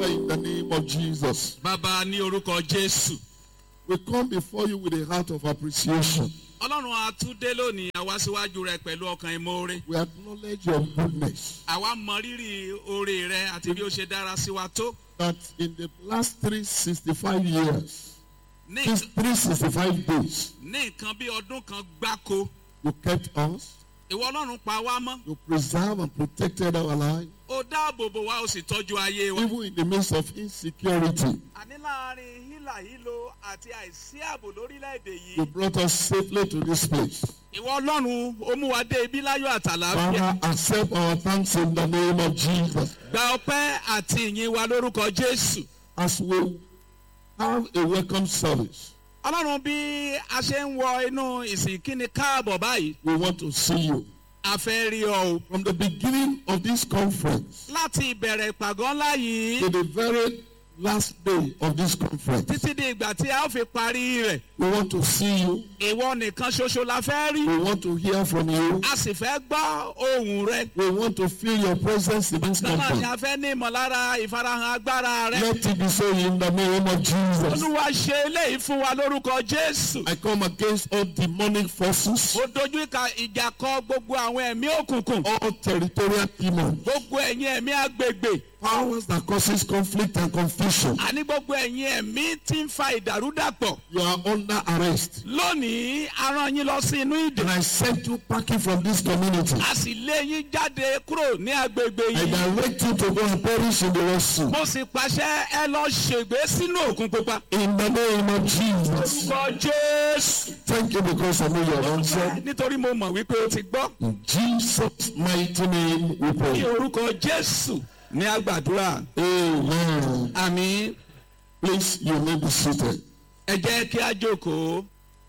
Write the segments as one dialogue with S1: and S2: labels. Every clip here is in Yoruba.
S1: Father, in the name of Jesus,
S2: bàbá ní orúkọ jésù
S1: we come before you with a heart of appreciation.
S2: ọlọ́run àtúndé lónìí àwa síwájú rẹ pẹ̀lú ọkàn ìmoore
S1: We acknowledge your goodness.
S2: àwa mọ rírì oore rẹ àti bí ó ṣe dára sí wa tó
S1: That in the last 365 years,
S2: ní
S1: these 365 days,
S2: ní nǹkan bí ọdún kan gbáko
S1: you kept us,
S2: ìwọ ọlọ́run pa wá mọ́
S1: you preserved and protected our life,
S2: ó dáàbò bò wá ó sì tọ́jú ayé wa.
S1: even in the midst of insecurity.
S2: àní láàrin hílà hílo àti àìsí ààbò lórílẹ̀‐èdè
S1: You
S2: yìí
S1: brought us safely to this place.
S2: ìwọ ọlọ́run ó mú wa dé ibi láyọ̀ àtàlàáfíà
S1: Father, accept our thanks in the name of Jesus.
S2: gba ọpẹ́ àti ìyìn wa lórúkọ jésù
S1: As we have a welcome service,
S2: ọlọ́run bí a ṣe ń wọ inú ìsìn kíni káàbọ̀ báyìí
S1: we want to see you.
S2: a fẹ́ rí ọ o.
S1: From the beginning of this conference
S2: láti ìbẹ̀rẹ̀ ìpàgọ́ ńlá yìí
S1: to the very last day of this conference,
S2: títí di ìgbà tí a ó fi parí rẹ̀
S1: we want to see you.
S2: ìwọ nìkan ṣoṣo la fẹ́ rí
S1: We want to hear from you.
S2: a sì fẹ́ gbọ́ ohùn rẹ
S1: We want to feel your presence in this
S2: náà ni
S1: conference.
S2: a fẹ́ ní ìmọ̀lára ìfarahàn agbára rẹ
S1: Let it be so in the name of Jesus.
S2: olúwa ṣe eléyìí fún wa lórúkọ jésù
S1: I come against all demonic forces,
S2: ó dojú ìka ìjà kọ gbogbo àwọn ẹ̀mí òkùnkùn
S1: all territorial demons,
S2: gbogbo ẹ̀yin ẹ̀mí agbègbè
S1: powers that causes conflict and confusion.
S2: àní gbogbo ẹ̀yin ẹ̀mí tí ń fa ìdàrúdàpọ̀
S1: You are under arrest.
S2: lónìí a rán yín lọ sí inú ìdè
S1: And I sent you packing from this community.
S2: a sì lé yín jáde kúrò ní agbègbè
S1: I
S2: yìí
S1: direct you to go and perish in the Red Sea.
S2: mo sì pàṣẹ ẹ lọ ṣègbè sínú òkun pupa.
S1: In the name of Jesus.
S2: orúkọ jésù.
S1: Thank you because I know you have answered.
S2: nítorí mo mọ̀ wípé o ti gbọ́.
S1: In Jesus' mighty name we
S2: ní
S1: pray.
S2: orúkọ jésù ní àgbàdúrà.
S1: Amen.
S2: àmì
S1: Please, you may be seated.
S2: ẹ jẹ́ kí a jókòó.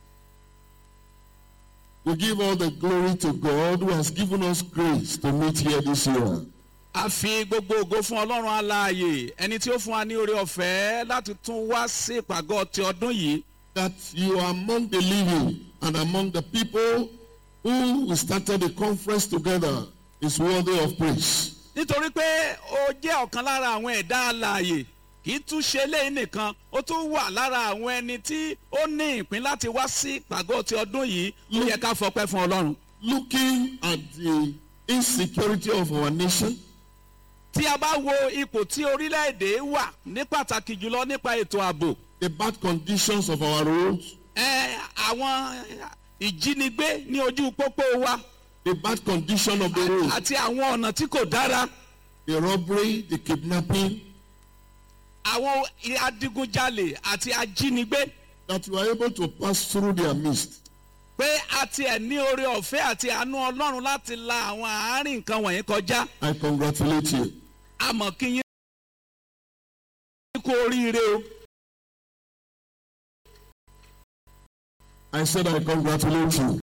S1: We give all the glory to God who has given us grace to meet here this year.
S2: a fi gbogbo ògo fún ọlọ́run alààyè ẹni tí ó fún wa ní oore ọ̀fẹ́ láti tún wá sí ìpàgọ́ ti ọdún yìí.
S1: That you are among the living and among the people who we started the conference together is worthy of praise.
S2: nítorí pé ó jẹ́ ọ̀kan lára àwọn ẹ̀dá alààyè kì í tún ṣe léyìn nìkan ó tún wà lára àwọn ẹni tí ó ní ìpín láti wá sí ìpàgọ́ ti ọdún yìí ó yẹ ká fọpẹ́ fún ọlọ́run.
S1: Looking at the insecurity of our nation,
S2: tí a bá wo ipò tí orílẹ̀-èdè wà ní pàtàkì jùlọ nípa ètò ààbò
S1: the bad conditions of our roads,
S2: ẹ àwọn ìjínigbé ní ojú pópó wa
S1: the bad condition of the road,
S2: àti àwọn ọ̀nà tí kò dára
S1: the robbery, the kidnapping,
S2: àwọn adigunjalè àti ajínigbé
S1: that you are able to pass through their midst.
S2: pé a tiẹ̀ ní oore ọ̀fẹ́ àti àánú ọlọ́run láti la àwọn àárín nǹkan wọ̀nyí kọjá
S1: I congratulate you.
S2: àmọ́ kí yín kú oríire o
S1: I said I congratulate you.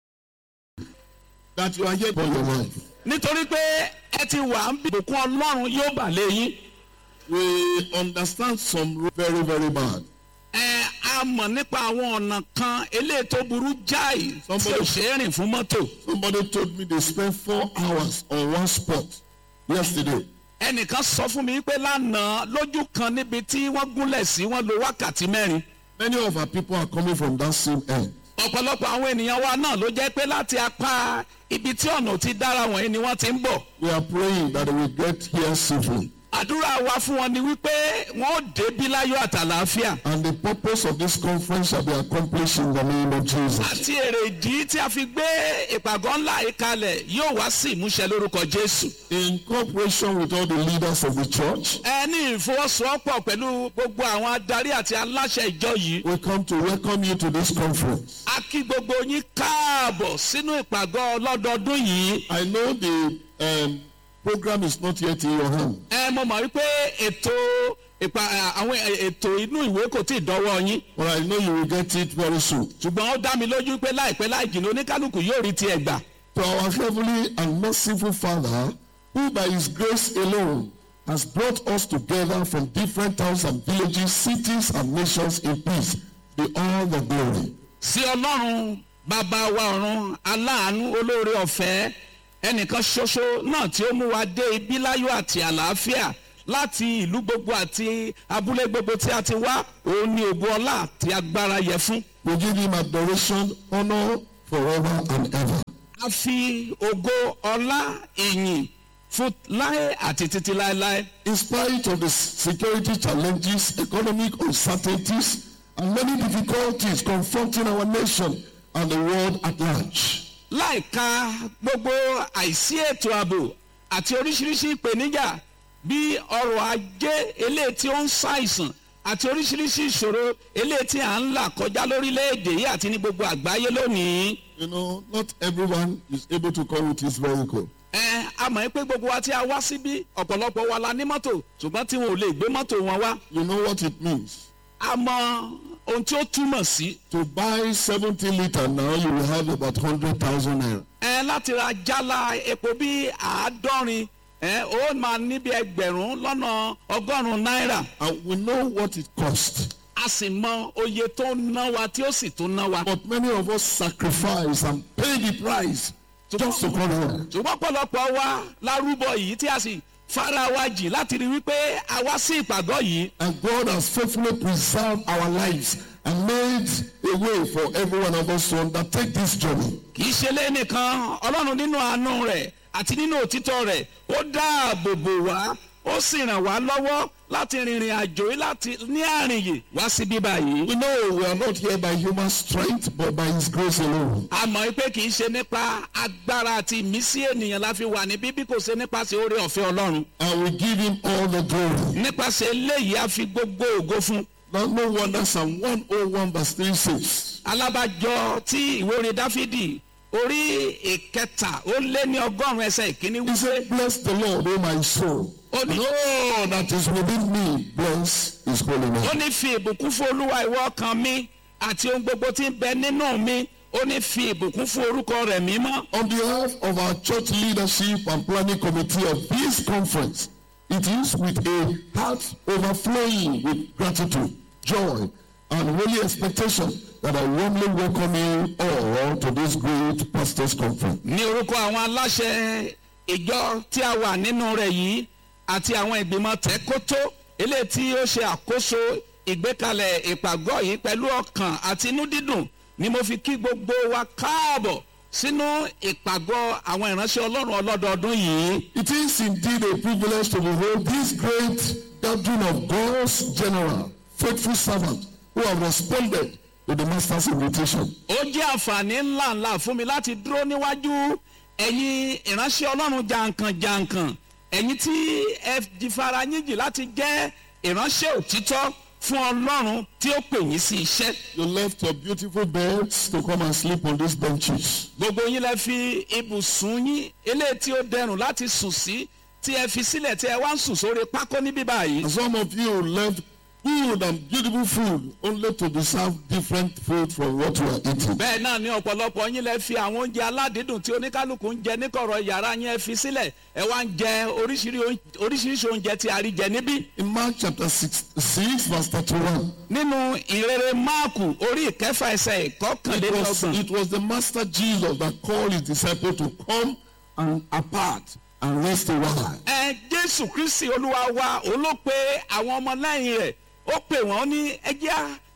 S1: That you are here for your life.
S2: nítorí pé ẹ ti wà ń bí ìbùkún ọlọ́run yóò bà lé yín.
S1: We understand some road very, very bad.
S2: ẹ a mọ̀ nípa àwọn ọ̀nà kan eléyìí tó burú jáì tí
S1: Somebody-
S2: ò ṣe é rìn fún mọ́tò.
S1: Somebody told me they spent four hours on one spot yesterday.
S2: ẹnìkan sọ fún mi pé lánàá lójú kan níbi tí wọ́n gúnlẹ̀ sí wọ́n lo wákàtí mẹ́rin.
S1: Many of our people are coming from that same end.
S2: ọ̀pọ̀lọpọ̀ àwọn ènìyàn wa náà ló jẹ́ pé láti apá ibi tí ọ̀nà ti dára wọ̀nyí ni wọ́n ti ń bọ̀.
S1: We are praying that they will get here safely.
S2: àdúrà wa fún wọn ni wípé wọ́n ó débí láyọ̀ àtàlàáfíà.
S1: And the purpose of this conference shall be accomplished in the name of Jesus.
S2: àti èrè ìdí tí a fi gbé ìpàgọ́ ńlá yìí kalẹ̀ yóò wá sí ìmúṣẹ lórúkọ jésù.
S1: In cooperation with all the leaders of the church,
S2: ẹ ní ìfọwọ́sowọ́pọ̀ pẹ̀lú gbogbo àwọn adarí àti aláṣẹ ìjọ yìí.
S1: we come to welcome you to this conference.
S2: a kí gbogbo yín káàbọ̀ sínú ìpàgọ́ ọlọ́dọọdún yìí.
S1: I know the um, program is not yet in your hand,
S2: ẹ mo mọ̀ wípé ètò ìpa àwọn ètò inú ìwé kò tí ì dọ́wọ́ yín.
S1: but I know you will get it very soon.
S2: ṣùgbọ́n ó dá mi lójú pé láìpẹ́ láì jìnnà oníkálukú yóò rí tiẹ̀ gbà.
S1: To our heavenly and merciful Father, who by his grace alone has brought us together from different towns and villages, cities and nations in peace, be all the glory.
S2: sí ọlọ́run bàbá wa ọ̀run aláàánú olóore ọ̀fẹ́ ẹnìkan ṣoṣo náà tí ó mú wa dé ibi láyọ̀ àti àlàáfíà láti ìlú gbogbo àti abúlé gbogbo tí a ti wá òun ni ògo ọlá àti agbára yẹ fún.
S1: We give him adoration, honor forever and ever.
S2: a fi ògo ọlá ìyìn fún láé àti títí láéláé.
S1: In spite of the security challenges, economic uncertainties, and many difficulties confronting our nation and the world at large,
S2: láìka gbogbo àìsí ètò ààbò àti oríṣiríṣi ìpèníjà bí ọrọ̀ ajé eléyìí tí ó ń ṣàìsàn àti oríṣiríṣi ìṣòro eléyìí tí à ń là kọjá lórílẹ̀‐èdè yìí àti ní gbogbo àgbáyé lónìí.
S1: you know, not everyone is able to come with his vehicle.
S2: ẹ a mọ̀ pé gbogbo wa tí a wá síbí ọ̀pọ̀lọpọ̀ wa la ní mọ́tò ṣùgbọ́n tí wọn ò lè gbé mọ́tò wọn wá.
S1: You know what it means.
S2: a mọ ohun tí ó túmọ̀ sí.
S1: To buy 70 litre now, you will have about 100,000 naira.
S2: ẹ láti ra jálá epo bí àádọ́rin ẹ ó máa níbi ẹgbẹ̀rún lọ́nà ọgọ́rùn-ún náírà
S1: And we know what it costs.
S2: a sì mọ oye tó ń ná wa tí ó sì tún ná wa.
S1: But many of us sacrifice and pay the price just to come here.
S2: ṣùgbọ́n pọ̀lọpọ̀ wa lárúbọ yìí tí a sì fara wa jì láti rí wípé a wá sí ìpàgọ́ yìí
S1: And God has faithfully preserved our lives and made a way for every one of us to undertake this journey.
S2: kì í ṣe lé nìkan ọlọ́run nínú àánú rẹ̀ àti nínú òtítọ́ rẹ̀ ó dáàbò bò wá ó sì ràn wá lọ́wọ́ láti rìnrìn àjò yìí láti ní àrìnyè wá sí bíbá yìí.
S1: We know we are not here by human strength, but by His grace alone.
S2: a mọ̀ pé kì í ṣe nípa agbára àti ìmísí ènìyàn la fi wà ní bíbí kò ṣe nípasẹ̀ oore ọ̀fẹ́ ọlọ́run.
S1: And we give Him all the glory.
S2: nípasẹ̀ eléyìí a fi gbogbo ògo fún.
S1: Now, no wonder Psalm 101 verse 3 says,
S2: alábàjọ tí ìwé orin dáfídì orí ìkẹta ó lé ní ọgọ́rùn-ún ẹsẹ̀ ìkíní
S1: He
S2: wípé
S1: said, Bless the Lord, O my soul.
S2: ó
S1: And
S2: ní
S1: all that is within me, bless His holy
S2: ó
S1: name.
S2: ní fi ìbùkún fún olúwa ìwọ ọkàn mi àti ohun gbogbo tí ń bẹ nínú mi ó ní fi ìbùkún fún orúkọ rẹ̀ mímọ́.
S1: On behalf of our church leadership and planning committee of this conference, it is with a heart overflowing with gratitude, joy, and holy expectation that I warmly welcome you all to this great pastors' conference.
S2: ní orúkọ àwọn aláṣẹ ìjọ tí a wà nínú rẹ̀ yìí àti àwọn ìgbìmọ̀ tẹ́kótó eléyìí tí ó ṣe àkóso ìgbékalẹ̀ ìpàgọ́ yìí pẹ̀lú ọkàn àti inú dídùn ni mo fi kí gbogbo wa káàbọ̀ sínú ìpàgọ́ àwọn ìránṣẹ́ ọlọ́run ọlọ́dọọdún yìí.
S1: It is indeed a privilege to behold this great gathering of God's general, faithful servants who have responded to the Master's invitation.
S2: ó jẹ́ àǹfààní ńláńlá fún mi láti dúró níwájú ẹ̀yin ìránṣẹ́ ọlọ́run jàǹkànjàǹkàn ẹ̀yin tí ẹ di fara yín jì láti jẹ́ ìránṣẹ́ òtítọ́ fún ọlọ́run tí ó pè yín sí iṣẹ́.
S1: You left your beautiful beds to come and sleep on these benches.
S2: gbogbo yín lẹ fi ibùsùn yín eléyìí tí ó dẹrùn láti sùn sí tí ẹ fi sílẹ̀ tí ẹ wá ń sùn sórí pákó níbí báyìí.
S1: And some of you left good and beautiful food only to deserve different food from what you are eating.
S2: bẹ́ẹ̀ náà ni ọ̀pọ̀lọpọ̀ yín lẹ fi àwọn oúnjẹ aládìídùn tí oníkálukú ń jẹ níkọ̀rọ̀ yàrá yín ẹ fi sílẹ̀ ẹ wá ń jẹ oríṣiríṣi oúnjẹ- oríṣiríṣi oúnjẹ tí a rí jẹ níbí.
S1: In Mark chapter 6, 6 verse 31,
S2: nínú ìrere máàkù orí ìkẹfà ẹsẹ̀
S1: it was,
S2: ìkọkànlélọ́gbọ̀n
S1: it was the Master Jesus that called his disciples to come and apart and rest a while.
S2: ẹ jésù kristi olúwa wa òun ló pe àwọn ọmọ lẹ́yìn rẹ̀ ó pè wọ́n ní ẹjẹ́